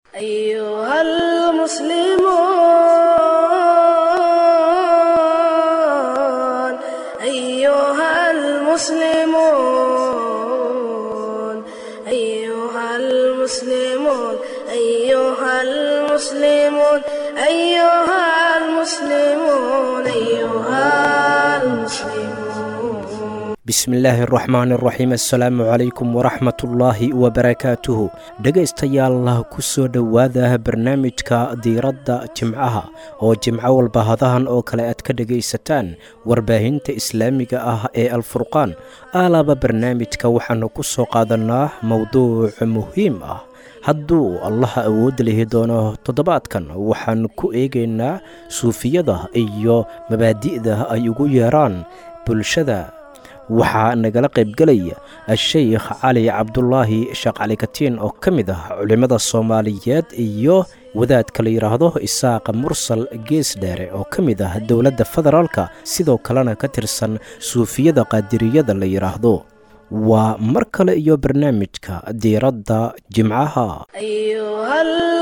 أيها المسلمون أيها المسلمون أيها المسلمون أيها المسلمون أيها المسلمون أيها المسلمون bismillaahi araxmaan araxiim assalaamu calaykum waraxmatullaahi wabarakaatuhu dhegaystayaal ku soo dhowaada barnaamijka diiradda jimcaha oo jimco walba hadahan oo kale aad ka dhegaysataan warbaahinta islaamiga ah ee alfurqaan aalaaba barnaamijka waxaannu ku soo qaadannaa mowduuc muhiim ah hadduu allaha awood lihi doono toddobaadkan waxaan ku eegaynaa suufiyada iyo mabaadi'da ay ugu yeeraan bulshada waxaa nagala qaybgelaya a-sheykh cali cabdulaahi sheekh cali katiin oo ka mid ah culimmada soomaaliyeed iyo wadaadka la yidhaahdo isaaqa mursal gees dheere oo ka mid ah dowladda federaalka sidoo kalena ka tirsan suufiyada qaadiriyada la yidhaahdo waa mar kale iyo barnaamijka diiradda jimcaha أيها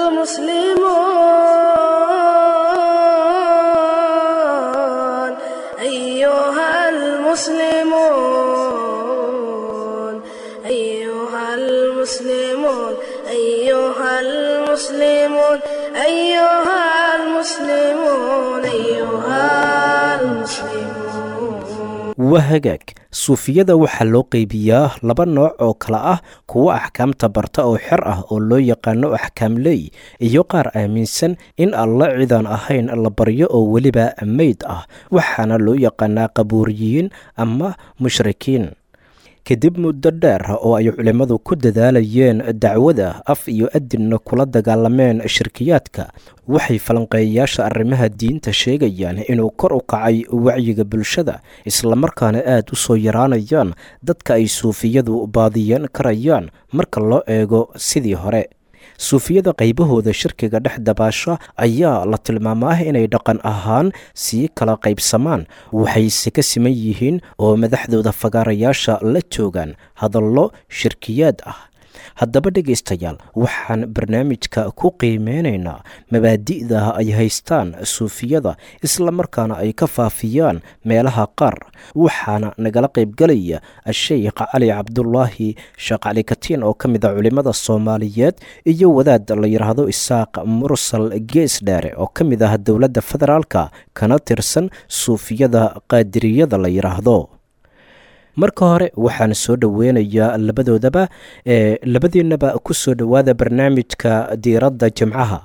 المسلمون أيها المسلمون أيها المسلمون أيها المسلمون أيها المسلمون أيها المسلمون waa hagaag suufiyada waxaa loo qeybiyaa laba nooc oo kale ah kuwo axkaamta barta oo xer ah oo loo yaqaano axkaamley iyo qaar aaminsan in alla cidaan ahayn la baryo oo weliba meyd ah waxaana loo yaqaanaa qabuuriyiin ama mushrikiin kadib muddo dheer oo ay culimmadu ku dadaalayeen dacwada af iyo adinna kula dagaalameen shirkiyaadka waxay falanqeeyayaasha arrimaha diinta sheegayaan inuu kor u kacay wacyiga bulshada islamarkaana aad u soo yaraanayaan dadka ay suufiyadu baadiyan karayaan marka loo eego sidii hore suufiyada qaybahooda shirkiga dhex dabaasha ayaa la tilmaamaa inay dhaqan ahaan sii kala qaybsamaan waxayse ka siman yihiin oo madaxdooda fagaarayaasha la joogaan hadallo shirkiyaad ah haddaba dhegaystayaal waxaan barnaamijka ku qiimeynaynaa mabaadi'da ay haystaan suufiyada islamarkaana ay ka faafiyaan meelaha qaar waxaana nagala qaybgelaya a-sheykh cali cabdulaahi sheekh cali katiin oo ka mid a culimmada soomaaliyeed iyo wadaad la yidhaahdo isaaq mursal gees dheere oo ka mid ah dowladda federaalka kana tirsan suufiyada qaadiriyada la yidhaahdo marka hore waxaan soo dhoweynayaa labadoodaba ee labadiinaba ku soo dhowaada barnaamijka diiradda jimcaha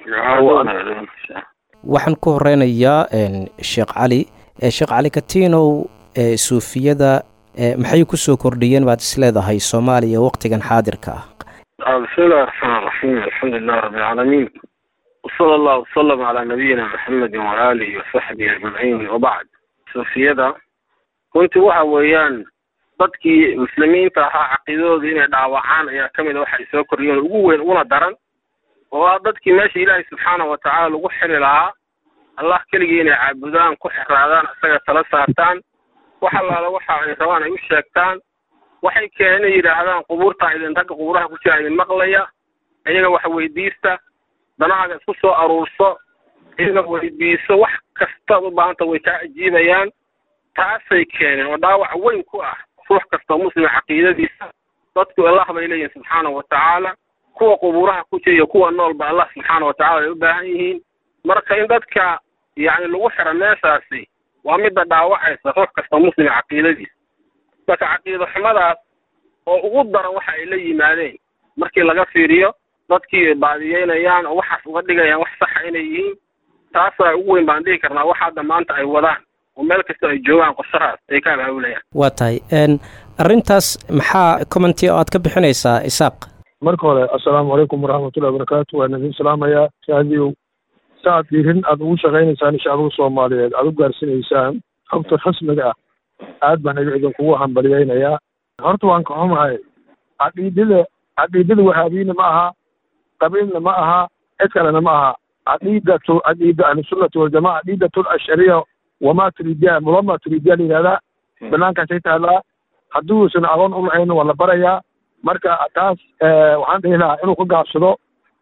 waxaan ku horeynayaa sheekh cali sheekh cali katiinow suufiyada maxay ku soo kordhiyeen baad isleedahay soomaaliya waqtigan xaadirka ah bismi illahi raxmaan raxiim alxamdu lilah rabbi alcaalamiin wsala allahu wasalam calaa nabiyina maxamedi waaalihi wasaxbihi ajmaciin wabacd suufiyada runtii waxa weeyaan dadkii muslimiinta ahaa caqiidadooda inay dhaawacaan ayaa ka mid a waxay soo kordhiyeen ugu weyn una daran oo ah dadkii meesha ilaahay subxaana wa tacaala lagu xiri lahaa allah keligii inay caabudaan ku xiraadaan isaga tala saartaan wax allaala waxa ay rabaan ay u sheegtaan waxay keeneen inay yidhaahdaan qubuurtaa idin ragga qubuuraha ku jira idin maqlaya iyaga wax weydiista danahaaga isku soo aruurso iyaga weydiiso wax kastaad u baahanta way kaa ajiibayaan taasay keeneen oo dhaawac weyn ku ah ruux kastoo muslima caqiidadiisa dadku allah bay leeyihin subxaana wa tacaala kuwa qubuuraha ku jira iyo kuwa noolba allah subxaana wa tacala ay u baahan yihiin marka in dadka yacni lagu xiro meeshaasi waa midda dhaawacaysa ruux kastoo muslima caqiidadiisa marka caqiido xumadaas oo ugu daran waxa ay la yimaadeen markii laga fiiriyo dadkii ay baadiyeynayaan oo waxaas uga dhigayaan wax saxa inay yihiin taasaa ugu weyn baan dhihi karnaa wax hadda maanta ay wadaan oo meel kastoo ay joogaan qorshahaas ay ka abaabulayaan waa tahay arrintaas maxaa commenti oo aad ka bixinaysaa isaaq marka hore assalaamu calaykum waraxmatullahi wabarakaatu waan idin salaamayaa shaadiyow saaad diirin aad ugu shaqaynaysaan shacbiga soomaaliyeed aad u gaarsiinaysaan xogta rasmiga ah aad baan iga idinkugu hambaliyeynayaa horta waan ka xumahay caqiidada caqiidada wahaabiyiina ma aha qabiilna ma aha cid kalena ma aha caqiidatu caqiida ahlusunnati waljamaca caqiidatu ashariya wamaa turidiya mulama turidiya la yidhahdaa banaankaasay taallaa hadduusan aqoon u lahayna waa la barayaa marka taas waxaan dhihi lahaa inuu ka gaabsado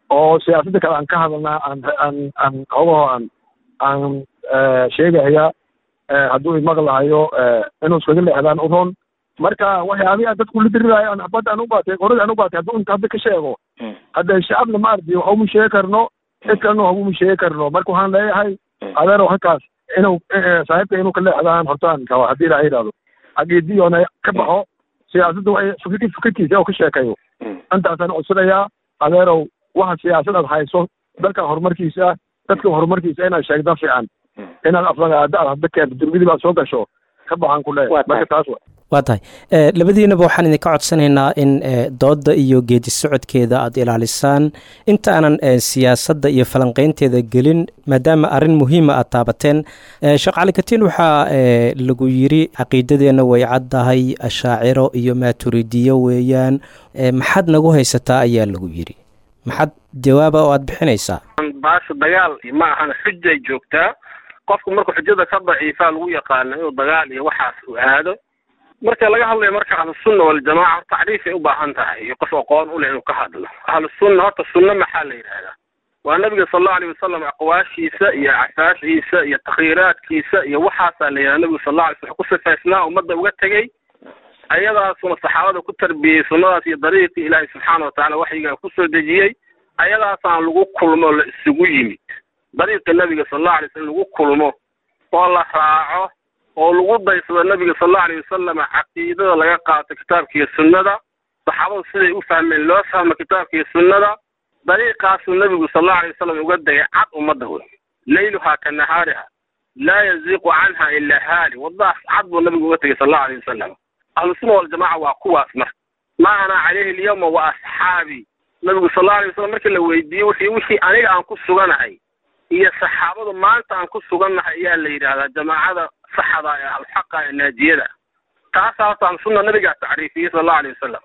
oo siyaasadda kale aan ka hadalnaa aan aan aan ogaho aan aan sheegaya hadduu imaqlahayo inuu iskaga leexdaan u roon marka waxyaabihi aan dadku la diriraayo aan xabad aan u baatay qorada aan u baatay hadduu inta hadda ka sheego hadda shacabna ma ardi waxa uma sheegi karno cid kalena waxa uma sheegi karno marka waxaan leeyahay adeerow halkaas inuu saaxiibka inuu ka leexdaan hortaan kaba haddii ilaaha yidhahdo ageediyoona ka baxo siyaasadda waxay fikir fikirkiisa oo ka sheekayo intaasaan codsanayaa adeerow waxa siyaasad aad hayso dalkan horumarkiisa dadka horumarkiisa inaad sheegda fiican inaad aflagaada aad hadda keento durmidii baad soo gasho ka baxaan ku leeyahay marka taas wa waa tahay labadiinaba waxaan idinka codsanaynaa in doodda iyo geedi socodkeeda aad ilaalisaan inta aanan siyaasadda iyo falanqeynteeda gelin maadaama arrin muhiima aad taabateen sheekh cali katiin waxaa lagu yiri caqiidadeenna way caddahay ashaaciro iyo maaturidiyo weeyaan maxaad nagu haysataa ayaa lagu yiri maxaad jawaaba oo aad bixinaysaa baasha dagaal ma ahan xujay joogtaa qofku markuu xujada ka daciifaa lagu yaqaano inuu dagaal iyo waxaas u aado marka laga hadlayo marka ahlusunna waljamaaca tacriifay u baahan tahay iyo qof aqoon u leh inuu ka hadlo ahlusunna horta sunna maxaa la yidhahdaa waa nabiga sal allau alayh wasalam aqwaashiisa iyo casaashiisa iyo takhiiraadkiisa iyo waxaasaa la yidhahda nabigu sal alla alay slam ku sifaysnaa ummadda uga tegey ayadaasuna saxaabada ku tarbiyey sunnadaas iyo dariiqii ilaahay subxaana watacaala waxyigaa kusoo dejiyey ayadaasaan lagu kulmo o la isugu yimid dariiqii nabiga sal allau alay slam lagu kulmo oo la raaco oo lagu daysado nabiga sal allau alayh wasalam caqiidada laga qaato kitaabka iyo sunnada saxaabadu siday u fahmeen loo fahmo kitaabka iyo sunnada dariiqaasuu nabigu sal allau alay wasalam uga degay cad ummadda wey layluhaa ka nahaariha laa yaziiqu canha ilaa haali waddaas cad buu nabigu uga tegay sal allau alayh wasalam ahlusunna waljamaca waa kuwaas marka ma ana calayhi alyawma wa asxaabii nabigu sal allau alay wasalam markii la weydiiyey wixii wixii aniga aan ku suganahay iyo saxaabadu maanta aan ku sugannahay ayaa la yidhaahdaa jamaacada saxda ee alxaqa ee naajiyada taasaasaan sunna nabigaa tacriifiyey sal allau alayh wasalam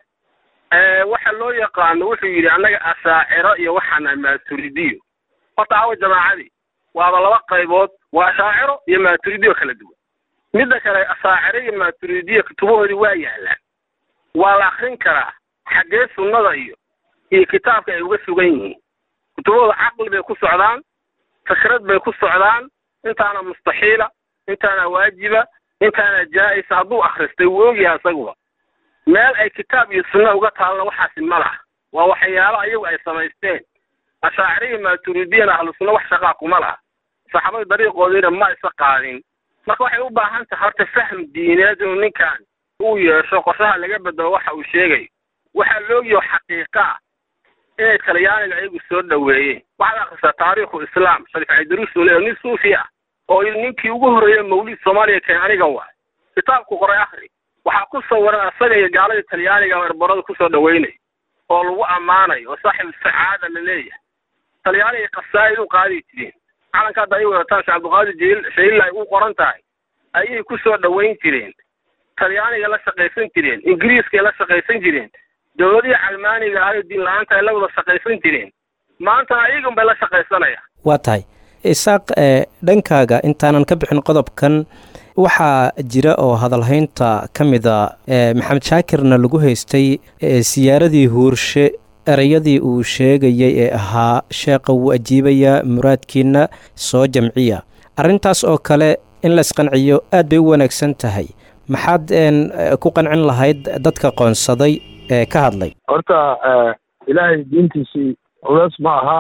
waxa loo yaqaano wuxuu yidhi annaga asaaciro iyo waxaana maaturidiyo horta awa jamaacadii waaba laba qaybood waa ashaaciro iyo maaturidiyo kala duwan midda kale asaaciro iyo maaturidiyo kutubahoodii waa yaalaan waa la akrin karaa xaggee sunnada iyo iyo kitaabka ay uga sugan yihiin kutubahooda caqli bay ku socdaan fikrad bay ku socdaan intaana mustaxiila intaana waajiba intaana jaa-isa hadduu akhristay wuu ogyahay isaguba meel ay kitaab iyo sunna uga taalna waxaasi ma laha waa waxyaalo ayagu ay samaysteen ashaaciriya maaturidiyana ahlu sunna wax shaqaa kuma laha saxaabada dariiqoodiina ma isa qaadin marka waxay u baahan tahay horta fahm diineed inuu ninkan uu yeesho qorshaha laga bedelo waxa uu sheegayo waxaa loogiyo xaqiiqa ah inay talyaaniga ayagu soo dhoweeyeen waxaad akhrisaa taariikhu islaam sharif caydaruus uu leeyahay nin suufi ah oo ninkii ugu horreeyey mawlid soomaaliya keen anigan waay kitaabku qoray akhri waxaa ku sawiran asaga iyo gaalada talyaaniga erbarada kusoo dhaweynay oo lagu ammaanayo oo saaxibu sacaada la leeyahay talyaaniga qasaa'id u qaadi jireen calanka hadda ay wadataan sheekh cabdiqaadir jiil shayilla ay u qoran tahay ayay kusoo dhaweyn jireen talyaaniga la shaqaysan jireen ingiriiskay la shaqaysan jireen dowladihii calmaaniga ahayo diin la-aanta ay la wada shaqaysan jireen maantana ayagan bay la shaqaysanayaan waa tahay isaaq dhankaaga intaanan ka bixin qodobkan waxaa jira oo hadalhaynta ka mida maxamed shaakirna lagu haystay siyaaradii huurshe ereyadii uu sheegayay ee ahaa sheeqa wuu ajiibayaa muraadkiina soo jamciya arrintaas oo kale in la isqanciyo aad bay u wanaagsan tahay maxaad ku qancin lahayd dadka qoonsaday ee ka hadlay horta ilaahay diintiisii culeys ma aha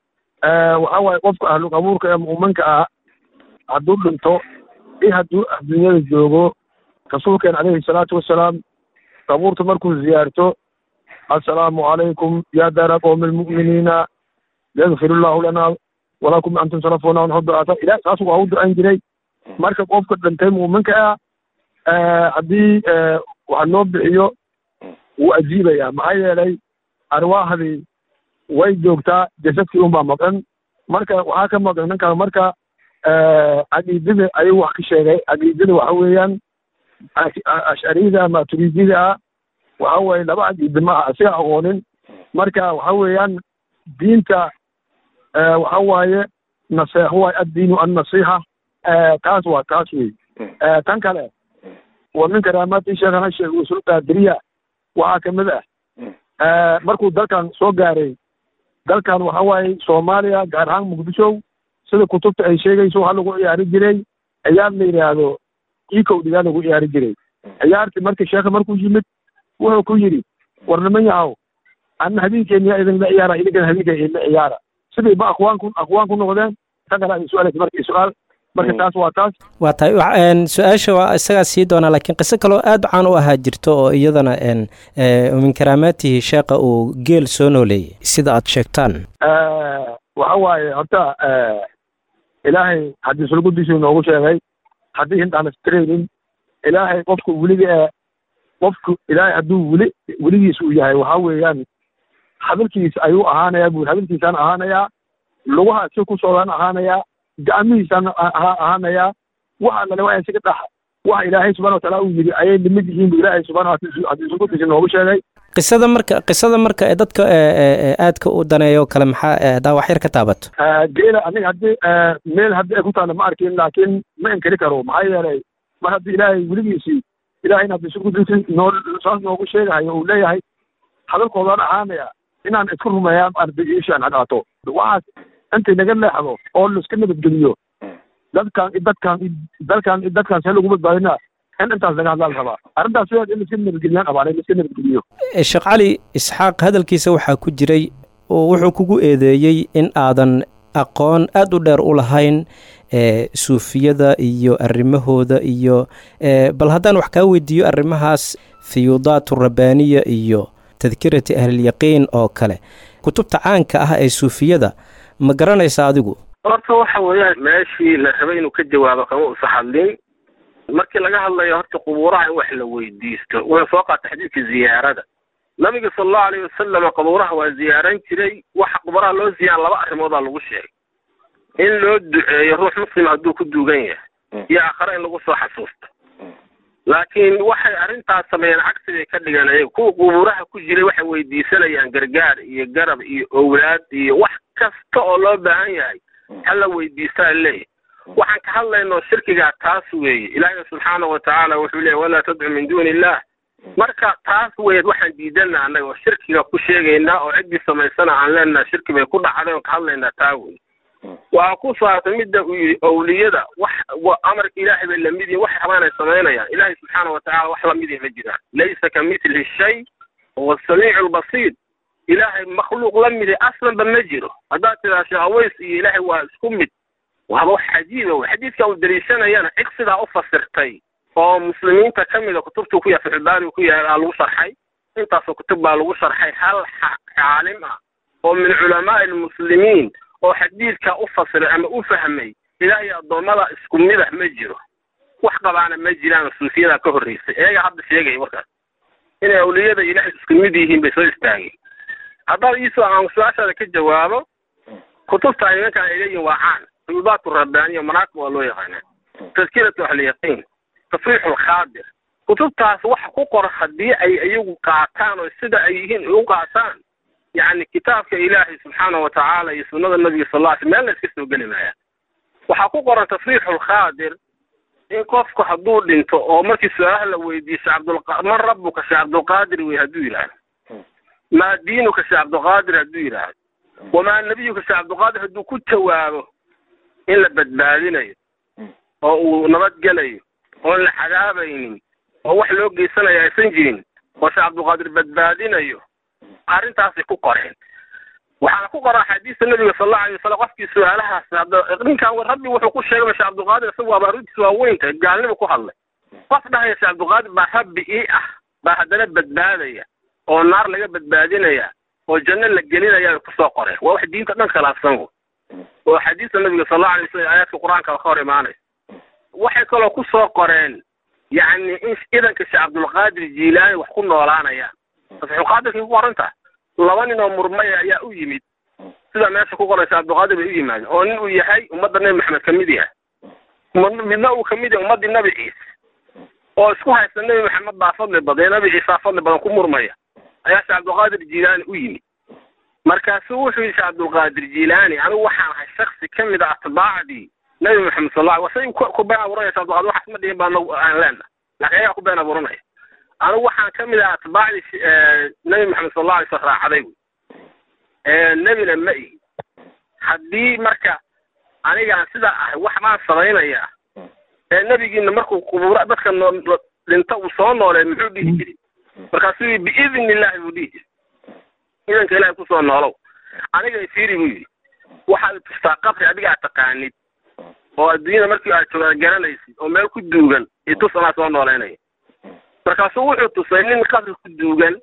waxa waaye qofka ahlu qabuurka ee mu'minka ah hadduu dhinto i hadduu adduunyada joogo rasuulkeen calayhi salaatu wasalaam qabuurta markuu ziyaarto assalaamu calaykum ya daara qowmi almu'miniina yagfir illahu lana walakum antum salafuna wanxuduata ilah saas waa u ducan jiray marka qofka dhintay mu'minka ah haddii waxa loo bixiyo wuu ajiibayaa maxaa yeelay arwaahdii way joogtaa jasadkii unbaa maqan marka waxaa ka maqan ninkaa marka caqiidada ayuu wax ka sheegay caqiidada waxa weeyaan ashariyada ama turidida ah waxa weeye laba caqiida ma aha asiga aqoonin marka waxa weeyaan diinta waxa waaye naseexo waaye addiinu annasiixa taas waa taas wey tan kale wa min karaamaati sheekhana sheekh usul qaadiriya waxaa kamid ah markuu dalkan soo gaaray dalkan waxa waaye soomaaliya gaar ahaan muqdisho sida kutubta ay sheegayso waxaa lagu ciyaari jiray ciyaar la yidhaahdo ikow dhigaa lagu ciyaari jiray ciyaartii markii sheekha markuu yimid wuxuu ku yidhi war niman yahow anna habeenkeeniyaa idinla ciyaara idinkana habeenkeen idinla ciyaara sidii ba aqwaan ku aqwaan ku noqdeen tan kale ay su-aalaysa markii su-aal marka taas waa taas waa tahay su-aasha waa isagaa sii doonaa laakiin qiso kaloo aada caan u ahaa jirto oo iyadana min karaamaatihi sheekha uu geel soo nooleeyey sida aad sheegtaan waxa waaye horta ilaahay haddii sulgudiisuu noogu sheegay haddii hindaan istraynin ilaahay qofka weliga ee qofku ilaahay hadduu weli weligiis uu yahay waxa weeyaan hadalkiis ayuu ahaanayaa buu hadalkiisaan ahaanayaa lugaha si ku socdaan ahaanayaa gacmihiisaan ahaanayaa waxa lale waa isaga dhax waxa ilaahay subxana wataala uu yidhi ayay limid yihiin bu ilaahay subxana haddii sulgudiisa noogu sheegay qisada marka qisada marka ee dadka aadka u daneeyo kale maxaa hadaa wax yar ka taabato geela aniga haddii meel haddii ay ku taalla ma arkin laakiin ma inkari karo maxaa yeelay mar haddii ilaahay weligiisii ilahayna haddii sulgudiisi noo saas noogu sheegahayo uu leeyahay hadalkoodaan ahaanaya inaan isku rumeeyaa ardagiishaan hadhaato waxaas intay naga leexdo oo laiska nabadgeliyo dadkan dadkan dalkan dadkan see lagu badbaadinaa in intaas laga hadlaa la rabaa arrintaas sideed in laiska nabadgeliyaan qabaan in laiska nabadgeliyo sheekh cali isxaaq hadalkiisa waxaa ku jiray oo wuxuu kugu eedeeyey in aadan aqoon aada u dheer u lahayn suufiyada iyo arrimahooda iyo bal haddaan wax kaa weydiiyo arrimahaas fiyuudaat rabbaaniya iyo tadkirati ahlilyaqiin oo kale kutubta caanka ah ee suufiyada ma garanaysa adigu horta waxa weeyaan meeshii la rabay inuu ka jawaabo kama usa hadlin markii laga hadlayo horta qubuuraha in wax la weydiisto wuxuu soo qaatay xadiidka ziyaarada nabiga sala allahu alayhi wasalam qubuuraha waa ziyaaran jiray waxa qubuuraha loo ziyaara laba arrimoodaa lagu sheegay in loo duceeyo ruux muslim hadduu ku duugan yahay iyo aakhare in lagu soo xasuusto laakiin waxay arrintaas sameeyeen cagsigay ka dhigeen ayaga kuwa qubuuraha ku jiray waxay weydiisanayaan gargaar iyo garab iyo owlaad iyo wax kasta oo loo baahan yahay hala weydiistaa leeyahy waxaan ka hadlaynoo shirkigaa taas weeye ilaahay subxaanahu watacaala wuxuu leeyay walaa tadcu min duuni illah marka taas weeyad waxaan diidana annaga oo shirkiga ku sheegaynaa oo ciddii samaysana aan leenaha shirki bay ku dhacday oon ka hadlaynaa taa wey waxaa ku saabsan midda uu yidhi owliyada wax amarka ilaahay bay lamid yihin waxay rabaan ay samaynayaan ilaahay subxaana watacala wax lamidii ma jiraan laysa ka mitlihi shay huwa samiicu lbasiir ilaahay makhluuq la midi aslanba ma jiro haddaad tidaa sheekh aways iyo ilaahay waa isku mid waaba wax cajiiba wey xadiidka uu daliishanayana cid sidaa u fasirtay oo muslimiinta ka mida kutubtuu ku yahay fixulbaari ku yahay aa lagu sharxay intaasoo kutub baa lagu sharxay hal caalim ah oo min culamaai almuslimiin oo xadiidka u fasiray ama u fahmay ilaahay addoommada isku midah ma jiro wax qabaana ma jiraan suufiyadaa ka horreysay iyaga hadda sheegaya markaas inay awliyada ilaahay isku mid yihiin bay soo istaageen haddaad iisoo aan su-aashaada ka jawaabo kutubta ay nimankaan ay leeyihin waa caan fiyudaat rabbaaniya manaaqib waa loo yaqaanaa tadkiratu ahliyaqiin tafriixu lkhaadir kutubtaas waxa ku qor haddii ay iyagu qaataan oo sida ay yihiin u qaataan yacni kitaabka ilaahay subxaana wa tacaala iyo sunnada nabiga sal alla sl meel la iska soo geli maaya waxaa ku qoran tafriixu lkhaadir in qofku hadduu dhinto oo markii su-aalaha la weydiiyo shee cabdulqa man rabbuka shee cabdulqaadir wey hadduu yidhaahdo maa diinuka shee cabdulqaadir hadduu yidhaahdo wamaa nebiyuka shee cabdulqaadir hadduu ku jawaabo in la badbaadinayo oo uu nabadgelayo oon la cadaabaynin oo wax loo geysanayo aysan jirin oo shee cabdulqaadir badbaadinayo arrintaasay ku qoreen waxaana ku qoran axaadiista nabiga sal allau alay wasalam qofkii su-aalahaas ninkan rabbi wuxuu ku sheegay shee cabdulqaadir isagu waaba arrintiis waa weynta gaalnima ku hadlay qof dhahaya shee cabdulqaadir baa rabbi ii ah baa haddana badbaadaya oo naar laga badbaadinaya oo janno la gelinaya kusoo qoreen waa wax diinta dhan khilaafsan wo oo axaadiista nabiga sal allau alay wasalam aayaadka qur-aanka ka hor imaanaysa waxay kaloo kusoo qoreen yacni in idanka shee cabdulqaadir jiilaani wax ku noolaanayaan fatxulqaadirkay ku qorantaha laba nin oo murmaya ayaa u yimid sida meesha ku qoraysa cabdulqaadir bay u yimaadeen oo nin uu yahay ummadda nebi maxamed ka mid yahay midna uu kamid yahay ummaddii nabi ciise oo isku haysta nebi maxamed baa fadli badan nabi ciisaa fadli badan ku murmaya ayaa shee cabdulqaadir jiilaani u yimid markaasuu wuxuu yidhi shee cabdulqaadir jiilaani anigu waxaan ahay shaksi ka mid a atbaacdii nebi maxamed sal alla say ku been abuuranaya shee cabdulqaadir waxaas ma dhihin baa aan leena laakiin ayagaa ku been abuuranaya anigu waxaan ka mid ah atbaacdii nebi maxamed sal alla alay slam raacday wy nebina ma ihi haddii marka anigaan sidaa ahay wax baan samaynayaa ee nebigiina markuu qubuura dadka noo dhinta uu soo noolee muxuu dhihi jiri markaasuu yii biidni illaahi buu dhihi jiri idanka ilaahay kusoo noolow aniga ifiiri buu yidhi waxaad tustaa qabri adiga aad taqaanid oo adduunyada markii aad joogada garanaysid oo meel ku duugan itus anaa soo nooleynaya markaasuu wuxuu tusay nin qabri ku duugan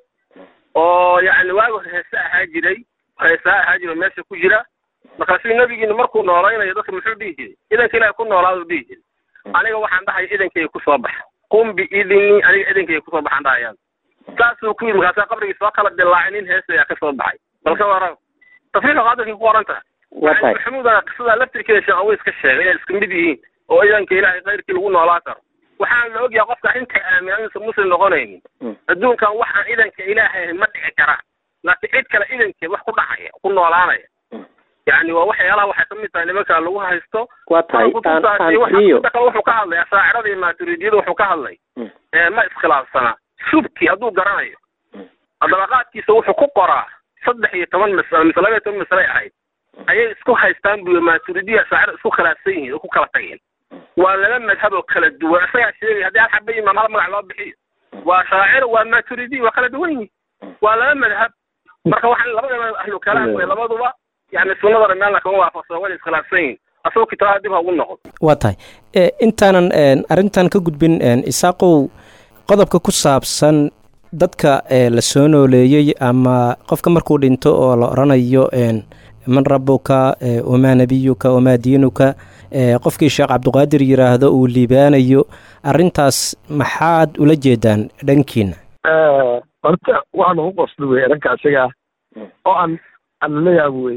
oo yacni waagu heese ahaa jiray heesaa ahaa jira oo meesha ku jira markaasuu nebigiina markuu noolaynayo dadka muxuu dhihi jiray idanka ilaahay ku noolaaduu dhihi jiray aniga waxaan dhahaya idankayga kusoo baxa qum biidni aniga idankayga kusoo baxaan dhahayaan saasuu ku yidhi markaasaa qabrigii soo kala dilaacay nin hees ayaa ka soo baxay balka wara tafriiqa qaadirkii ku qoran tahay maxamuudana qisadaa laftirkeeda sheekh aweys ka sheegay inay isku mid yihiin oo idanka ilaahay kayrkii lagu noolaa karo waxaan la ogyahay qofka inta aamin inuusan muslim noqonaynin adduunkan waxaan idanka ilaahay ma dhici karaan laakiin cid kale idankeed wax ku dhacaya ku noolaanaya yani waa waxyaalaha waxay ka mid tahay nimanka lagu haysto waa tahay aan aan iyo wuxuu ka hadlay ashaacirada iyo maaturidiyada wuxuu ka hadlay ma iskhilaafsanaa shubki hadduu garanayo dabaqaadkiisa wuxuu ku qoraa saddex iyo toban masalo mise laba iyo toban masale ahayd ayay isku haystaan buyo maaturidiya ashaacira isku khilaafsan yihiin oo ku kala tageen waa laba madhab oo kala duwan isagaa sheegay haddii hal xaba imaam hal magac loo bixiyo waa shaacir waa maaturidiya waa kala duwan yihiin waa laba madhab marka waxaan labadaba ahlu kalaam wey labaduba yani sunnadana meelna kama waafaqsan wayna iskhilaafsan yihiin asagoo kitaabada dib ha ugu noqon waa tahay intaanan arrintan ka gudbin isaaqow qodobka ku saabsan dadka la soo nooleeyey ama qofka markuu dhinto oo la odhanayo man rabuka wamaa nebiyuka wamaa diinuka qofkii sheekh cabdiqaadir yidhaahdo uu liibaanayo arrintaas maxaad ula jeedaan dhankiina horta waxaa lagu qosli wey dhanka isagaa oo aan aan lala yaabo wey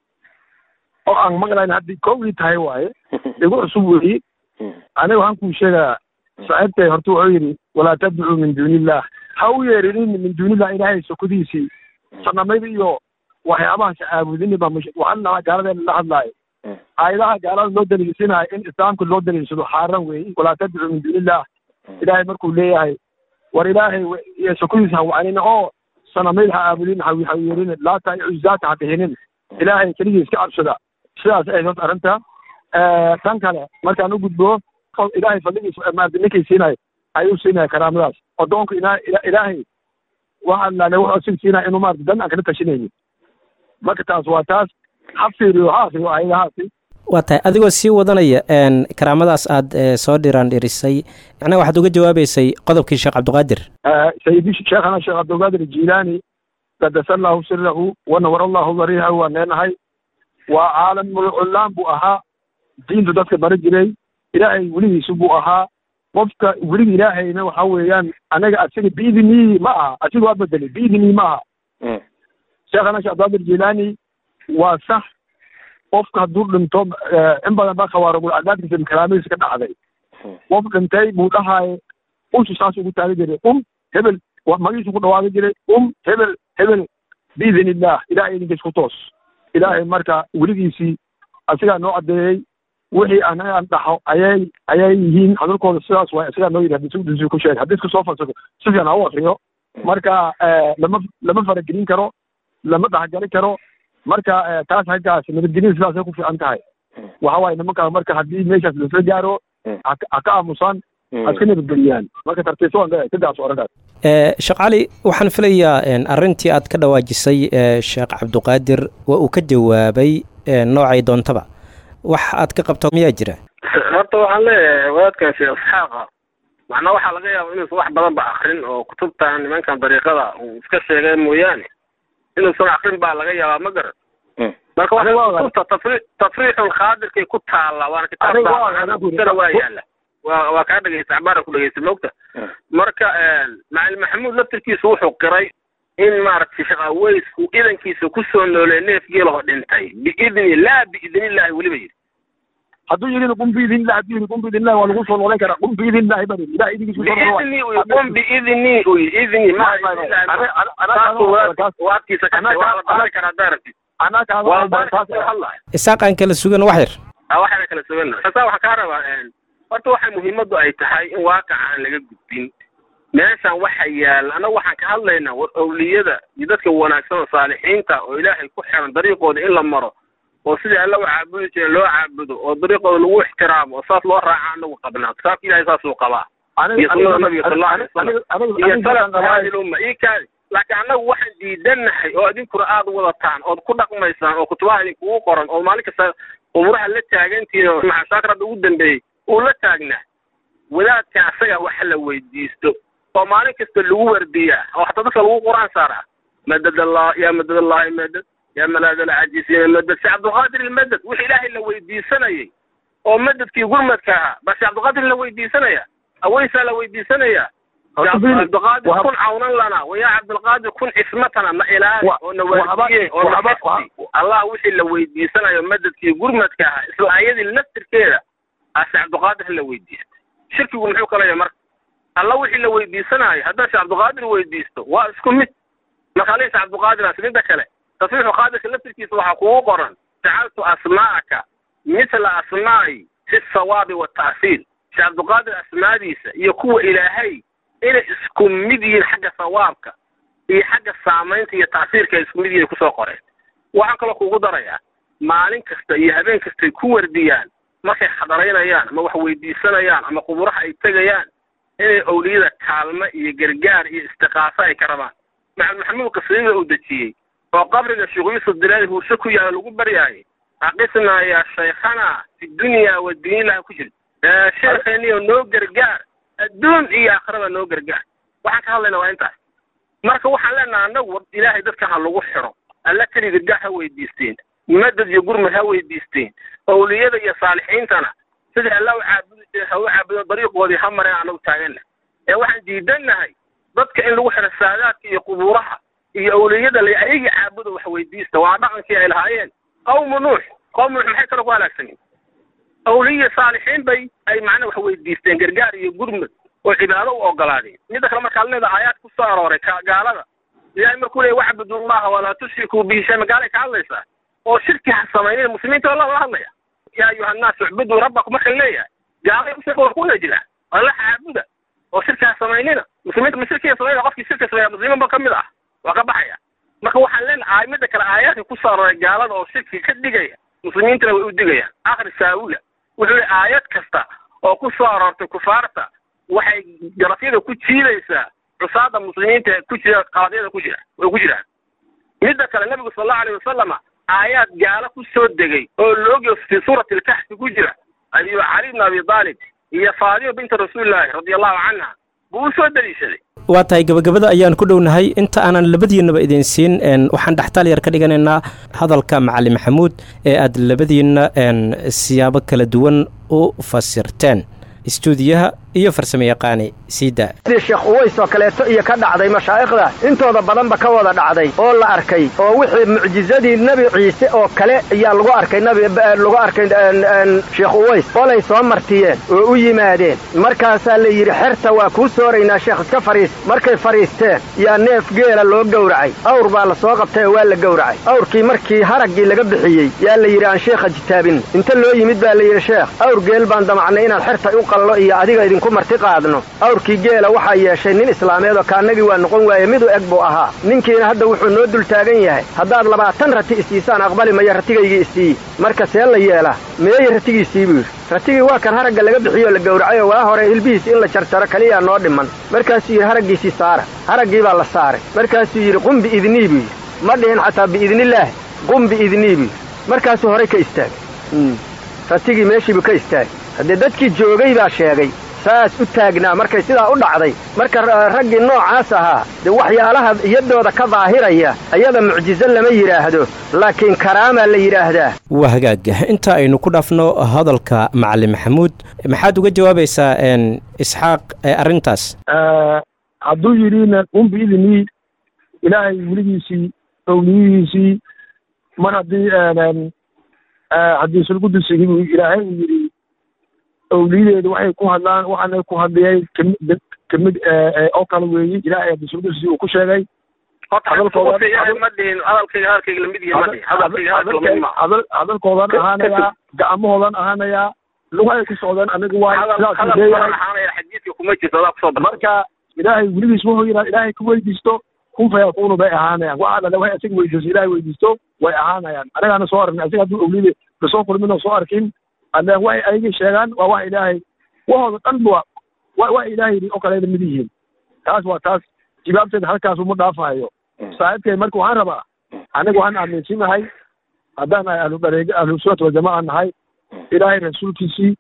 oo aan maqlayn haddii kowgii tahay waaye igu cusub weyi aniga waxaan kuu sheegaa saaxiibtay horta wuxuu yidhi walaa tadcuu min duuniillah ha u yeerinin min duunillah ilaahay sokodiisii sanamayda iyo waxyaabahaas caabudini baa waxaan nahaa gaaladeena la hadlaayo aayadaha gaalada loo daliilsinayo in islaamka loo daliilsado xaaran weeye walaa tadcuu min duunillah ilaahay markuu leeyahay war ilaahay iyo sokodiisa ha wacanina oo sanamayda ha caabudin ha ha yeerin laata iyo cuzaata ha bixinin ilaahay keligii iska cabsada sidaas ay horta arrinta tan kale markaan u gudbo ilaahay fadligiisa maarata ninkay siinayo ayuu siinaya karaamadaas addoonku ina ilaahay waxa laale wuxuu sig siinaya inuu maarata dan aan kala tashanaynin marka taas waa taas ha fiiriyo ha akriyo aayadahaasi waa tahay adigoo sii wadanaya karaamadaas aad soo dhiraan dhirisay macnaha waxaad uga jawaabeysay qodobkii sheekh cabdiqaadir sayidi sheekhana sheekh cabdiqaadir jilaani qadasa allahu sirahu wanawar allahu dariihahu waan leenahay waa caalamul cullaan buu ahaa diintu dadka bari jiray ilaahay weligiisu buu ahaa qofka weliga ilaahayna waxa weeyaan anaga asiga biidnii ma aha asiga waa bedelay biidnii ma aha sheekhana sheekh cabdiqaadir jilaani waa sax qofka hadduu dhinto in badan baa khawaarigul cadaadkiisa kalaamadiisa ka dhacday qof dhintay buu dhahaye ushu saas ugu taagan jiray um hebel magiisu ku dhawaaqi jiray um hebel hebel biidn illah ilahay idinkiis ku toos ilaahay marka weligiisii asigaa noo caddeeyey wixii anaga aan dhaxo ayay ayay yihiin hadalkooda sidaas waay asigaa noo yidhi hadii ku sheeg haddii isku soo falsafo si fiican ha u akriyo marka lama lama faragelin karo lama dhexgali karo marka taas haggaas nabadgelyada sidaasay ku fiican tahay waxa waaye nimankaa marka haddii meeshaas lasla gaaro ha ka aamusaan ha iska nabadgeliyaan marka tartiibsa waan leeyahay sidaas orankaas sheekh cali waxaan filayaa arrintii aad ka dhawaajisay sheekh cabdiqaadir waa uu ka jawaabay noocay doontaba wax aad ka qabto miyaa jira horta waxaan leeyahay wadaadkan sheekh isxaaqa macnaa waxaa laga yaaba inuusan wax badan ba akrin oo kutubtan nimankan dariiqada uu iska sheegay mooyaane inuusan akrin baa laga yaabaa ma garan marka waa kutubta tafri tafriixul khaadirkay ku taalla waana kitaabkutana waa yaala waa waa kaa dhegeysta cabaara ku dhegeysta moogta marka macalin maxamuud laftirkiisu wuxuu qiray in maaragtay sheekh aweysku idankiisa kusoo noolee neef geelaho dhintay biidni laa biidnillahi weliba yidhi hadduu yidhi qum biidnillahi hadduu yidhi qum biidnillahi waa lagu soo noolan karaa qum biidnillahi baa yidhi ilahay idinkiisu soo noolaa biidni uy qum biidni uy idni ma waadkiisa kase waa la baari karaa daarabti anaa kaa waa la baari karaa isaaqaan kala sugan wax yar waxaana kala sugan xasaa waxaa kaa rabaa horta waxay muhiimaddu ay tahay in waaqaca aan laga gudbin meeshan waxa yaala annaga waxaan ka hadlaynaa war awliyada iyo dadka wanaagsan oo saalixiinta oo ilaahay ku xiran dariiqooda in la maro oo sidii alla u caabudi jira loo caabudo oo dariiqooda lagu ixtiraamo oo saas loo raaca anagu qabnaa kitaabka ilahay saasuu qabaa iyo sunnada nabiga sal allahu alay wasalam iyo salafka hadi lumma ii kaadi laakiin annagu waxaan diidannahay oo idinkuna aada wadataan ood ku dhaqmaysaan oo kutubaha idinkugu qoran oo maalin kasta umuraha la taagantihiin oo maxashaakir hadda ugu dambeeyey uu la taagnaa wadaadka asaga waxa la weydiisto oo maalin kasta lagu wardiyaa oo hataa dadka lagu quraan saaraa madad allah ya madad allahi madad ya malaad alcajisiina madad sheekh cabdulqaadir ilmadad wixii ilaahay la weydiisanayay oo madadkii gurmadka ahaa baa sheekh cabdulqaadir la weydiisanaya aweysaa la weydiisanaya cabdulqaadir kun cawnan lana waya cabdulqaadir kun cismatana na ilaali oo na waardiye oo na xifdi allah wixii la weydiisanayo madadkii gurmadka ahaa isla ayadii laftirkeeda aa sheekh cabdulqaadir la weydiistay shirkigu muxuu kalaya marka alla wixii la weydiisanaayo haddaad sheekh cabdulqaadir weydiisto waa isku mid marka alii sheekh cabdulqaadir midda kale tasriixu qaadirka laftirkiisa waxaa kugu qoran jacaltu asmaa'aka mithla asmaa'i fi sawaabi wata'siil sheekh cabdulqaadir asmaadiisa iyo kuwa ilaahay inay isku mid yihiin xagga sawaabka iyo xagga saamaynta iyo ta'siirka ay isku mid yihiin kusoo qoreen waxaan kaloo kugu darayaa maalin kasta iyo habeen kastay ku wardiyaan markay xadaraynayaan ama wax weydiisanayaan ama quburaha ay tegayaan inay owliyada kaalmo iyo gargaar iyo istiqaaso ay ka rabaan maxamed maxamuud qasriida uu dejiyey oo qabriga sheekh yuusuf dilaali huushe ku yaala lagu baryaayay aqisnaa yaa shaykhana fi dunya wa diinilaha ku jira sheekheeniyo noo gargaar adduun iyo aakhirada noo gargaar waxaan ka hadlaynaa waa intaas marka waxaan leenaha annagu ilaahay dadka ha lagu xiro alla keli gargaar ha weydiisteen madad iyo gurmad ha weydiisteen owliyada iyo saalixiintana sidii alla u caabudi jire ha u caabudo dariiqoodii ha mareen anagu taaganna ee waxaan diidannahay dadka in lagu xiro saadaadka iyo qubuuraha iyo owliyada la ayagii caabudo wax weydiista waa dhaqankii ay lahaayeen qawmu nuux qawmu nuux maxay kale ku halaagsaneen awliya saalixiin bay ay macnaa wax weydiisteen gargaar iyo gurmad oo cibaado u ogolaadeen midda kale markaa leeda aayaad ku soo arooray gaalada ilahay markuu leeya wacbudullaha walaa tushrikuu bihi shay magaalay ka hadlaysaa oo shirki ha samaynin muslimiinta waa la hadlaya yaa ayuha annaas ucbuduu rabbakum marka leeyahay gaalay ushirka waa kuna jira alla caabuda oo shirki ha samaynina muslimiinta ma shirkiga samayna qofkii shirka sameeya muslimiinba ka mid ah waa ka baxaya marka waxaan leenahay midda kale aayaadka ku soo arooray gaalada oo shirki ka dhigaya muslimiintana way u digayaan akhri saawula wuxuu yihi aayad kasta oo ku soo aroortay kufaarta waxay garafyada ku jiidaysaa cusaada muslimiinta ku jira qaadyada ku jira way ku jiraan midda kale nabigu sal allahu alayh wasalama aayaad gaalo ku soo degay oo loogiyo fii suurati alkaxfi ku jira ayuu cali bn abi aalib iyo faadima binta rasuulillaahi radia allahu canha buu u soo daliishaday waa tahay gabagabada ayaan ku dhownahay inta aanan labadiinnaba idin siin waxaan dhextaal yar ka dhiganaynaa hadalka macalin maxamuud ee aad labadiinna siyaabo kala duwan u fasirteen istuudiyaha iyo farsamo yaqaani siida sidii sheekh uways oo kaleeto iyo ka dhacday mashaa'ikhda intooda badanba ka wada dhacday oo la arkay oo wixii mucjizadii nebi ciise oo kale ayaa lagu arkay nabi lagu arkay sheekh uways qolay soo martiyeen oo u yimaadeen markaasaa la yidhi xerta waa kuu sooraynaa sheekh iska fariis markay fadhiisteen yaa neef geela loo gowracay awr baa la soo qabtay oo waa la gowracay awrkii markii haraggii laga bixiyey yaa la yidhi aan sheekha jitaabin inta loo yimid baa la yidhi sheekh awr geel baan damacnay inaan xerta u qallo iyo adiga idinku marti qaadno awrkii geela waxaa yeeshay nin islaameed oo kaannagii waa noqon waaye midu eg buu ahaa ninkiina hadda wuxuu noo dul taagan yahay haddaad labaatan rati isiisaan aqbali maya ratigaygii isiiyi marka see la yeelaa meeye ratigiisii buu yidhi ratigii waa kan haragga laga bixiyoo la gowracayoo waa hore hilbihiis in la jarjaro keliyaa noo dhiman markaasuu yidhi haraggiisii saara haraggii baa la saaray markaasuu yidhi qum biidnii buu yidhi ma dhihin xataa biidnillaah qum biidnii buu yidhi markaasuu horay ka istaagay ratigii meeshiibuu ka istaagay haddee dadkii joogay baa sheegay saas u taagnaa markay sidaa u dhacday marka raggii noocaas ahaa dee waxyaalaha iyadooda ka daahiraya ayada mucjizo lama yidhaahdo laakiin karaamaa la yidhaahdaa waa hagaag inta aynu ku dhaafno hadalka macalin maxamuud maxaad uga jawaabaysaa isxaaq arrintaas hadduu yidhi qum biidnii ilaahay weligiisii owliyihiisii mar haddii haddii sulqudusigii buu ilaahay uu yidhi owliyadeedu waxay ku hadlaan waxaana ku hadliyay kamid kamid oo kale weeye ilaahay haddii sulqudusi uu ku sheegay hadalkoodan ahaanayaa gacmahoodan ahaanayaa lugahay ku socdeen anigu waay marka ilaahay weligiis wuxuu yidhaha ilaahay ka weydiisto kun fayakuunu bay ahaanayaan waxa dhale waxay isaga weydiiso ilaahay weydiisto way ahaanayaan anagaana soo aragnay asiga hadduu awliyada kasoo kulmin oo soo arkin alle waxay ayaga sheegaan waa wax ilaahay wahooda dhan ba wa wax ilaahay oo kaleeda mid yihiin taas waa taas jawaabteeda halkaas uma dhaafayo saaxiibkay marka waxaan rabaa aniga waxaan aaminsanahay haddaan nahay ahlu dareega ahlu sunnat waljamaca nahay ilaahay rasuulkiisii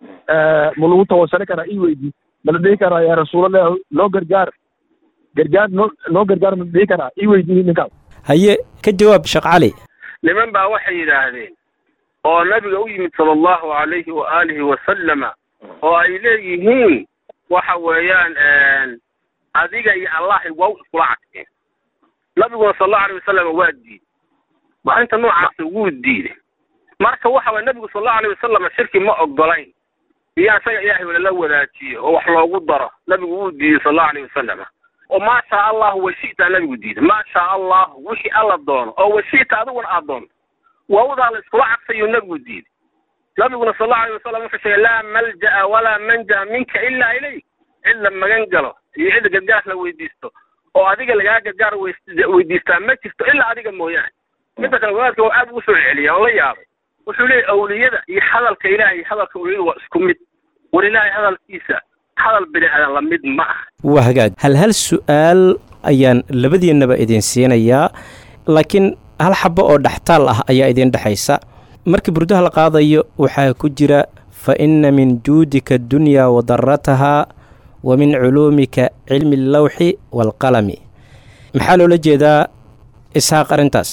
ma lagu tawasali karaa ii weydi ma la dhihi karaa yaa rasuulallah loo gargaar gargaar noo noo gargaar ma la dhihi karaa ii weydiiyi ninkaas haye ka jawaab sheekh cali niman baa waxay yidhaahdeen oo nabiga u yimid sala allahu alayhi wa aalihi wasalama oo ay leeyihiin waxa weeyaan adiga iyo allahi waa u iskula cadkeen nabiguna sal allahu alayh wasalam waa diiday maalinta noocaasi wuu diiday marka waxa waye nabigu sal allahu alayh wasalam shirki ma ogolayn iyo isaga ilaahay walala wadaajiyo oo wax loogu daro nabigu wuu diiday sal allahu alayh wasalam oo maa shaa allahu washita nabigu diiday maa shaa allahu wixii alla doono oo washita adiguna aad doonto waawdaa la iskula cadfayuu nabigu diiday nabiguna sal allahu alayh wasalam wuxuu sheegay laa malja'a walaa manja minka ilaa ilayk cid la magan galo iyo cid gargaar la weydiisto oo adiga lagaa gargaar weydiistaa ma jirto ilaa adiga mooyaane midda kale wadaadka waa aad ugu soo celiya oo la yaabay wuxuu leeyahy awliyada iyo hadalka ilahay iyo hadalka awliyada waa isku mid war ilaahay hadalkiisa hadal bini aadan la mid ma ah waa hagaag hal hal su'aal ayaan labadiinnaba idin siinayaa laakiin hal xabo oo dhextaal ah ayaa idin dhexaysa markii burdaha la qaadayo waxaa ku jira fa inna min juudika addunyaa wa daratahaa wa min culuumika cilmi allawxi waalqalami maxaa loola jeedaa isxaaq arrintaas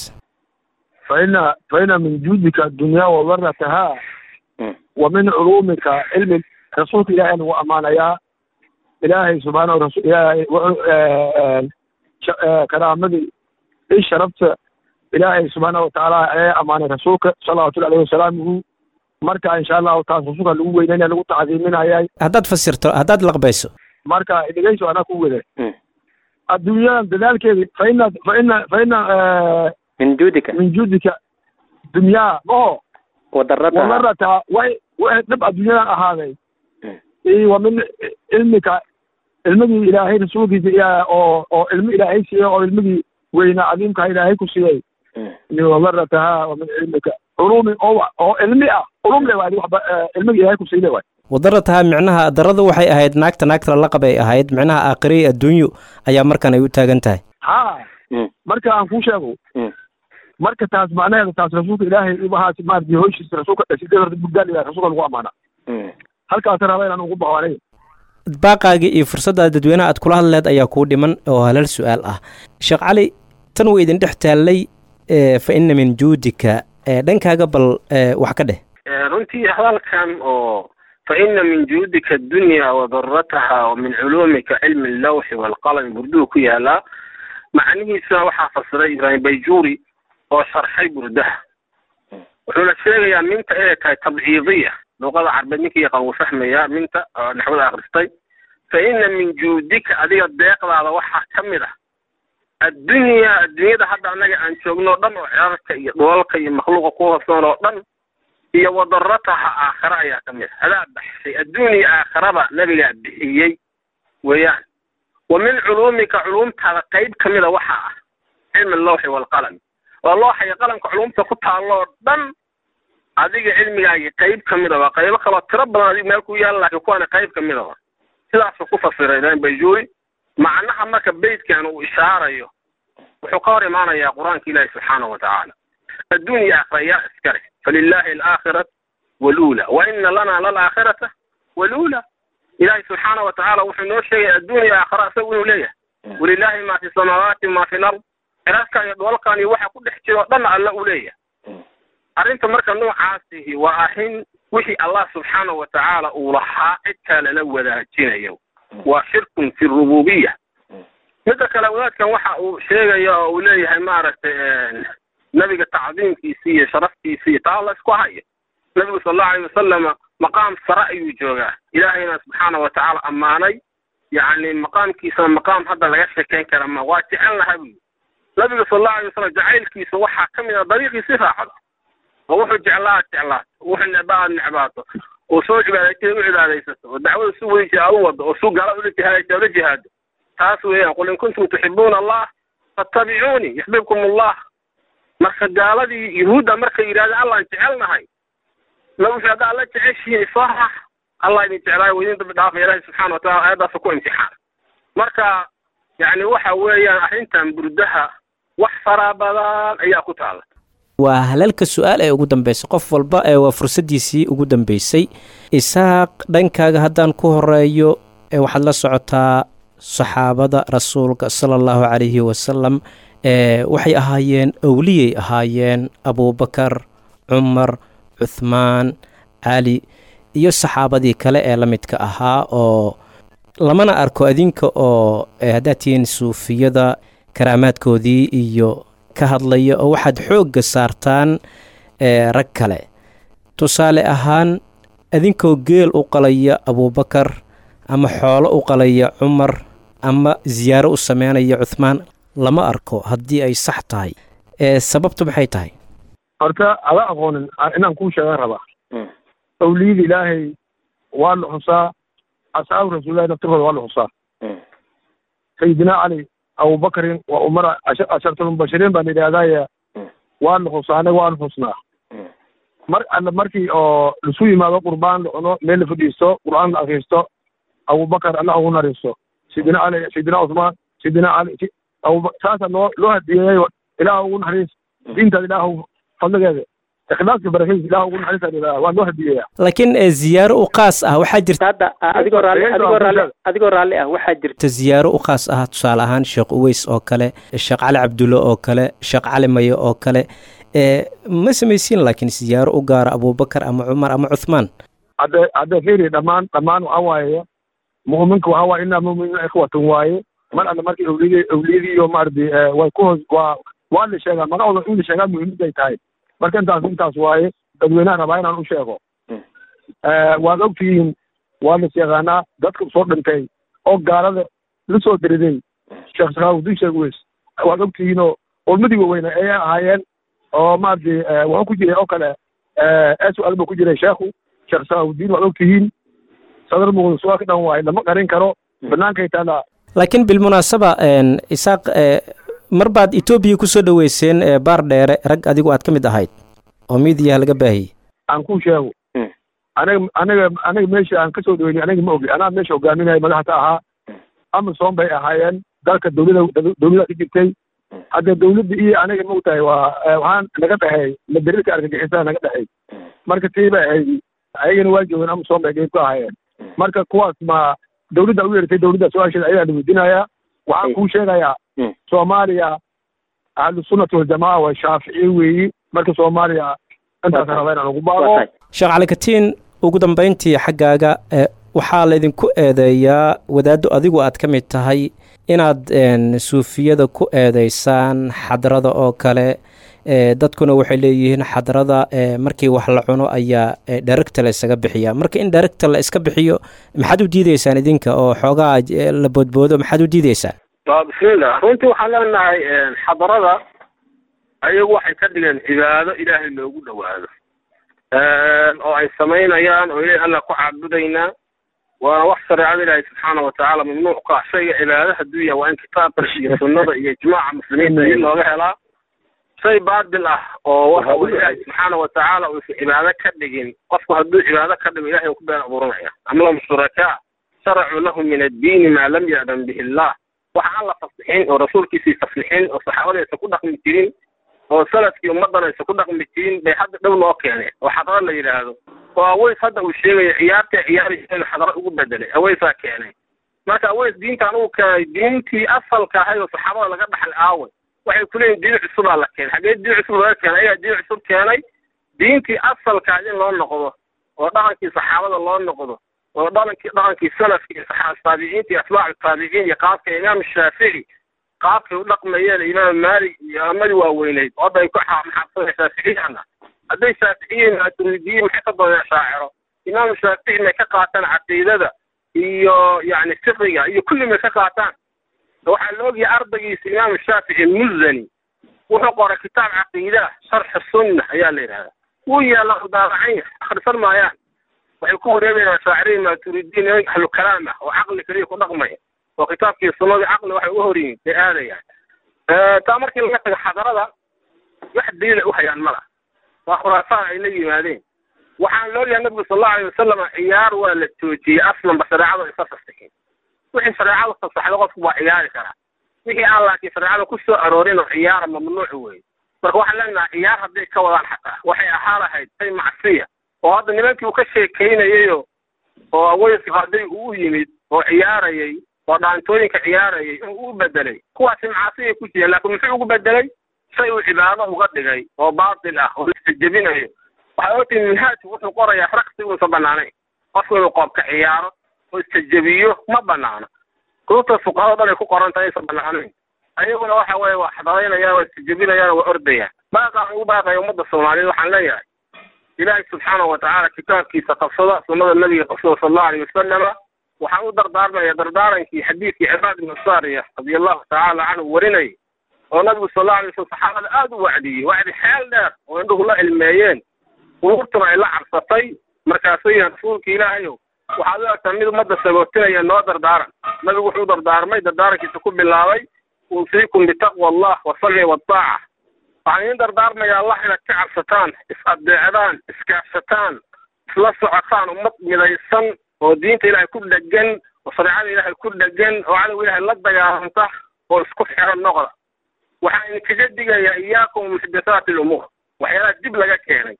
faina faina min juudika addunyaa wadaratahaa wa min culuumika cilmi rasuulka ilaahay lagu ammaanayaa ilaahay subxaanahu rasul ilaahay karaamadii i sharafta ilaahay subxaana watacaala ee ammaanay rasuulka salawatullahi alayhi wasalaamuhu marka insha allahu taas rasuulka lagu weynaynaya lagu tacdiiminayay haddaad fasirto haddaad laqbayso marka dhegeyso anaa ku wada adduunyadan dadaalkeedi fa ina fa ina fa ina min juudika min juudika dunyaa maho wadarataha wadarata way way dhib adduunyadan ahaaday iyo wa min cilmika ilmigii ilaahay rasuulkiisa iya oo oo ilmo ilaahay siiyey oo ilmigii weynaa cadiimka ilaahay ku siiyey iyo wadarataha wa min cilmika culumi oo oo ilmi ah culum le waadi waxba ilmigii ilaahay ku siiyey waay wadarataha micnaha daradu waxay ahayd naagta naagta laqab ay ahayd micnaha aakhirey adduunyo ayaa markan ay u taagan tahay ha marka aan kuu sheego marka taas macnaheeda taas rasuulka ilaahay ibahaas maaragtay howshiisa rasuulka sidee horta burdaal ilahay rasuulka lagu amaana halkaas raba inaan ugu baxo aniga baaqaagii iyo fursadda dadweynaha aad kula hadleed ayaa kuu dhiman oo halal su'aal ah sheekh cali tan way idin dhex taallay fa inna min juudika dhankaaga bal wax ka dheh runtii hadalkan oo fa ina min juudika addunya wadarataha wa min culuumika cilmi allawxi waalqalami burduhu ku yaalaa macnihiisuna waxaa fasiray ibraahim bayjuuri oo sharxay burdaha wuxuuna sheegayaa minta inay tahay tabciidiya luqada carbeed ninka yaqaan wuu fahmayaa minta oo naxwada akhristay fa ina min juudika adiga deeqdaada waxaa ka mid ah addunyaa adduunyada hadda annaga aan joogno o dhan oo cirarka iyo dhoolka iyo makhluuqa ku hoosnoon oo dhan iyo wadarataha aakhare ayaa ka mid ah adaa baxshay adduuniya aakharaba nabigaa bixiyey weeyaan wa min culuumika culuumtaada qayb ka mida waxaa ah cilmi allawxi waalqalami waa looxaya qalamka culumta ku taalloo dhan adiga cilmigaagii qayb ka mida waa qaybo kaloo tiro badan adiga meel ku yaala laakiin kuwaana qayb ka mida wa sidaasuu ku fasiray ibraahim bayjuuri macnaha marka beytkan uu ishaarayo wuxuu ka hor imaanayaa qur-aanka ilaahi subxaanahu watacaala adduunya aakhira yaa iskale falilahi alaakhiratu waluula wa ina lana lalaakhirata waluula ilaahi subxaana watacaala wuxuu noo sheegay adduunya aakhira isagu inuu leeyahay walilahi ma fi samaawaati ma fi lard cirarkan iyo dhoolkan iyo waxa ku dhex jira oo dhanna alla uu leeyahay arrinta marka noocaasihi waa arrin wixii allah subxaanahu watacaala uu lahaa cid kaa lala wadaajinayo waa shirkun fi rububiya midda kale wadaadkan waxa uu sheegaya oo uu leeyahay maaragtay nabiga tacdiimkiisi iyo sharaftiisi iyo taa la isku hayo nabigu sal allahu alayh wasalama maqaam sare ayuu joogaa ilaahayna subxaana watacaala ammaanay yacni maqaamkiisana maqaam hadda laga sheekayn kara ma waa jecel laha buyi nabiga sal allahu alay wasalam jacaylkiisa waxaa ka mid a dariiqiisi raacdo oo wuxuu jeclaa jeclaato wuxuu necba aad necbaato oo soo cibaadaytay u cibaadaysato oo dacwada su weysi aad u wado oo su gaala ula jihaadaysa ula jihaado taas weeyaan qul in kuntum tuxibuuna allah fattabicuunii yuxbibkum allah marka gaaladii yuhuudda markay yidhahdeen allaan jecelnahay na wuxuu hadda alla jeceshihiin isoo rax allah idin jeclaayo wa idin dambi dhaafa ilaahi subxaana watacala aayaddaasa ku imtixaan marka yacni waxa weeyaan arrintan burdaha wax fara badan ayaa ku taala waa halalka su-aal ee ugu dambeysay qof walba ee waa fursaddiisii ugu dambeysay isaaq dhankaaga haddaan ku horeeyo ee waxaad la socotaa saxaabada rasuulka sala allahu calayhi wasalam ee waxay ahaayeen owliyay ahaayeen abuubakar cumar cuthmaan cali iyo saxaabadii kale ee la midka ahaa oo lamana arko adinka oo haddaad tihiin suufiyada karaamaadkoodii iyo ka hadlaya oo waxaad xoogga saartaan rag kale tusaale ahaan adinkoo geel u qalaya abuubakar ama xoolo u qalaya cumar ama siyaaro u sameynaya cuthmaan lama arko haddii ay sax tahay sababtu maxay tahay horta ada aqoonin inaan kuu sheegan rabaa awliyada ilaahay waa la xusaa asxaabu rasuulillahi naftirkooda waa la xusaa sayidina cali abubakarin waa umara ashartulmubashiriin baan yidhaahdaaye waa la xusaa anaga waan xusnaa mar alle markii oo lasu yimaado qurbaan la cuno meel la fadhiisto qur'aan la akriisto abubakar allah ugu nariisto sayidina cali sayidina cusmaan sayidina cali abuba saasa loo loo hadiyeeyay ilaah ugu naxariis diintaada ilaah fadligeeda ikhlaaska barakadiisa ilaah ugu naxariisa waa loo hadiyeeyaa laakiin ziyaaro u qaas ah waxaa jirta hadda adigoo raalli adigoo raalli adigoo raalli ah waxaa jirta ziyaaro u qaas ah tusaale ahaan sheekh uweys oo kale sheekh cali cabdulle oo kale sheekh cali maye oo kale ma samaysiin laakiin siyaaro u gaara abubakar ama cumar ama cuthmaan hadde hadde fiiri dhammaan dhammaan waxaa waaye mu'minka waxaa waaye inaa mu'miniina ikhwatan waaye mar alle markii awliyadii awliyadii iyo maaradi way ku hoos waa waa la sheegaa magacooda in la sheegaa muhiimadday tahay marka intaas intaas waaye dadweynaha rabaa inaan u sheego waad ogtihiin waa las yaqaanaa dadka soo dhintay oo gaalada la soo diriday sheekh sakhaawudiin sheeg weys waad ogtihiinoo ulmadii waaweyne ayay ahaayeen oo maaragtay wuxuu ku jiray oo kale s-al buu ku jiray sheekhu sheekh sakhaawudiin waad ogtihiin sadar muqda su-aal ka dhan waaye lama qarin karo bannaankay taalaa laakiin bilmunaasaba isaaq mar baad etoobiya ku soo dhoweyseen baar dheere rag adigu aad ka mid ahayd oo miidiyaha laga baahiyey aan kuu sheego aniga aniga aniga meesha aan kasoo dhaweynay aniga ma ogi anaa meesha hogaaminaya madaxta ahaa amasom bay ahaayeen dalka dawlada dawlada ka jirtay hadda dawladda iyo aniga maogtahay waa waxaan naga dhexeey madarirka argagixisaa naga dhexeey marka tii bay ahayd ayagana waa joogeen amasom bay qeyb ka ahaayeen marka kuwaas ma dawladda u yeertay dawladda su-aasheeda ayaa la weydiinayaa waxaan kuu sheegayaa soomaaliya ahlusunnati waljamaca waa shaaficiye weeyi marka soomaaliya intaas raba inaan ugu baaqo sheekh calikatiin ugu dambayntii xaggaaga waxaa laydinku eedeeyaa wadaaddo adigu aad ka mid tahay inaad suufiyada ku eedeysaan xadrada oo kale dadkuna waxay leeyihiin xadrada markii wax la cuno ayaa dheregta la ysaga bixiya marka in dheregta la iska bixiyo maxaad u diideysaan idinka oo xoogaa la boodboodo maxaad u diideysaan bismillah runtii waxaan leenahay xadarada ayagu waxay ka dhigeen cibaado ilaahay loogu dhowaado oo ay samaynayaan oo ilahay alla ku caabudaynaa waana wax shareecada ilaahay subxaana watacaala mamnuuc ka ah shayga cibaado hadduu yahay waa in kitaabka iyo sunnada iyo ijmaaca muslimiinta in looga helaa shay baatil ah oo waxa uu ilaahay subxaana watacaala uusan cibaado ka dhigin qofku hadduu cibaado ka dhigo ilahay uu ku been abuuranaya am lahum shurakaa sharacuu lahum min addiini maa lam ya'dan bihi illah waxa aan la faslixin oo rasuulkiisii faslixin oo saxaabada aysan ku dhaqmi jirin oo salafkii ummaddan aysan ku dhaqmi jirin bay hadda dhow noo keeneen oo xadaro la yidhaahdo oo aweys hadda uu sheegayo ciyaarta ciyaaraysa inuu xadaro ugu bedelay aweysaa keenay marka aweys diintaan uu keenay diintii asalka ahayd oo saxaabada laga dhaxlay aaway waxay ku leeyihin diin cusubaa la keenay xaggee diin cusub laga keenay ayaa diin cusub keenay diintii asalkaa in loo noqdo oo dhaqankii saxaabada loo noqdo oo dhaqankii dhaqankii salafkii taabiciinta iyo atbaacu taabiciin iyo qaabka imaam shaafici qaabkay u dhaqmayeen imaam maalik iyo amadii waaweyneyd hadda ay ku maxaabsada shaaficiyana hadday shaaficiyiin maturidiyiin maxay ka dooneen shaaciro imaam shaafici may ka qaataan caqiidada iyo yacni fiqiga iyo kulli may ka qaataan waxaa la ogyahay ardaygiisa imaam shaafici muzani wuxuu qoray kitaab caqiida sharxi sunna ayaa la yidhahdaa wuu yaalla daabacanya akhrisan maayaan waxay ku wareebayaan shaaciriin maturidiin ahlu kalaam ah oo caqli keliya ku dhaqmaya oo kitaabkii sunnadii caqli waxay uga hor yihiin bay aadayaan taa markii laga tago xadarada wax daliila u hayaan mala waa khuraafaan ay la yimaadeen waxaan loolyahay nabigu sal allahu alay wasalam ciyaar waa la joojiyey aslanba shareecada isa fasaxin wixii shareecadu fasaxda qofku waa ciyaari karaa wixii aan laakiin shareecada ku soo aroorin oo ciyaara mamnuuc weeye marka waxaan leenahay ciyaar hadday ka wadaan xataa waxay ahaa lahayd shay macsiya oo hadda nimankii uu ka sheekaynayayo oo aweyska hadday uu yimid oo ciyaarayay oo dhaantooyinka ciyaarayay uu u bedelay kuwaasi macaasiyay ku jireen laakiin muxuu ugu bedelay shay uu cibaado uga dhigay oo baatil ah oo laisjebinayo waxay ogtihi minhaajku wuxuu qorayaa raqsi uusan banaanayn qofku inuu qoobka ciyaaro oo istajebiyo ma banaano kutubta fuqahada dhan ay ku qoran tahay aysan banaanayn ayaguna waxa weeye waa xadareynayaan waa istajebinayaan waa ordayaan baaqaan ugu baaqaya ummadda soomaaliyeed waxaan leeyahay ilaahay subxaanahu watacaala kitaabkiisa qabsada sunnada nabiga qabsada sal allahu alay wasalama waxaan u dardaarmaya dardaarankii xadiidkii cibaad ibnu saariya radia allahu tacaala canhu warinayay oo nabigu sal allahu alay wasalam saxaabada aada u wacdiyey wacdi xeel dheer oo indhuhu la ilmeeyeen quruurtuna ay la cabsatay markaasuu yihi rasuulka ilaahayow waxaad u egtaa mid ummadda sagootinaya noo dardaaran nabigu wuxuu dardaarmay dardaarankiisa ku bilaabay uusiikum bitaqwa allah wasamci waataaca waxaan idiin dardaarmaya allah inaad ka cabsataan is-adeecdaan iskaashataan isla socotaan ummad midaysan oo diinta ilaahay ku dhegan oo shareecada ilaahay ku dhegan oo cadowga ilaahay la dagaalanta oo isku xiran noqda waxaan idinkaga digayaa iyaakum muxdathaati lumuur waxyaalaha dib laga keenay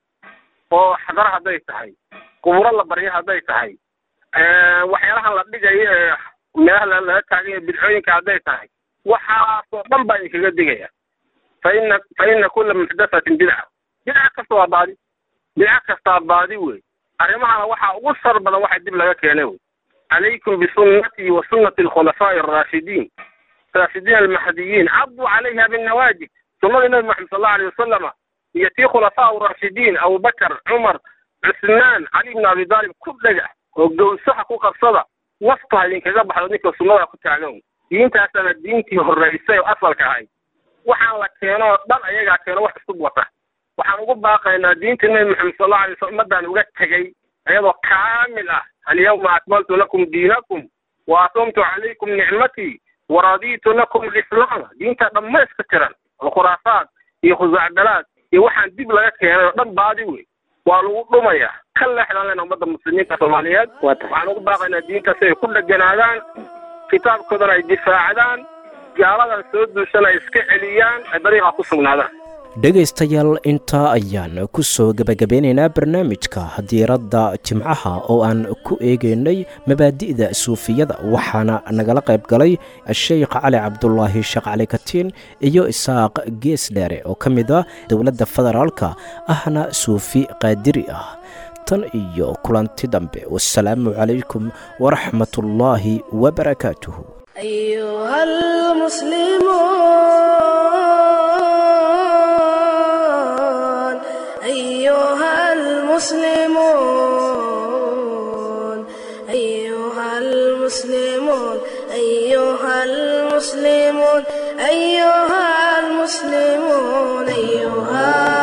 oo xadara hadday tahay quburo la baryo hadday tahay waxyaalahan la dhigayo ee meelaha laga taaganya bidcooyinka hadday tahay waxaasoo dhan baa idinkaga digaya fa ina fa ina kula muxdathatin bidca bidca kasta waa baadi bidca kastaa baadi wey arrimahana waxaa ugu sar badan waxa dib laga keenay wey calaykum bisunnatii wa sunnati alkhulafaa'i alraashidiin raashidiin almahdiyiin cabduu calayha binnawaajib sunnadii nabi maxamed sal allahu alayh wasalama iyo tii khulafaau raashidiin abubakar cumar cusmaan cali ibn abi daalib ku dhega oo gowsaha ku qabsada waftu ha idinkaga baxdo ninka sunnada ku taagan diintaasana diintii horraysay oo asalka ahayd waxaan la keeno oo dhan ayagaa keeno wax isku wata waxaan ugu baaqaynaa diinta nabi maxamed sal allahu alay wasallam ummaddaan uga tegey iyadoo kaamil ah alyawma akmaltu lakum diinakum wa atumtu calaykum nicmatii waradiitu lakum alislaama diinta dhammayska tiran oo khuraafaad iyo khusaacdalaad iyo waxaan dib laga keenay oo dhan baadi wey waa lagu dhumaya ka leexdaan lena ummadda muslimiinta soomaaliyeed waxaan ugu baaqaynaa diintaas ay ku dheganaadaan kitaabkoodana ay difaacdaan gaaladan soo duushana ay iska celiyaan ay dariiqaa ku sugnaadaan dhegaystayaal intaa ayaan ku soo gebagabeynaynaa barnaamijka diiradda jimcaha oo aan ku eegaynay mabaadi'da suufiyada waxaana nagala qayb galay sheikh cali cabdulaahi sheekh cali katiin iyo isaaq geesdheere oo ka mid ah dowladda federaalka ahna suufi qaadiri ah tan iyo kulanti dambe wasalaamu calaykum waraxmatullaahi wabarakaatuhu أيها المسلمون أيها المسلمون أيها المسلمون أيها المسلمون أيها المسلمون أيها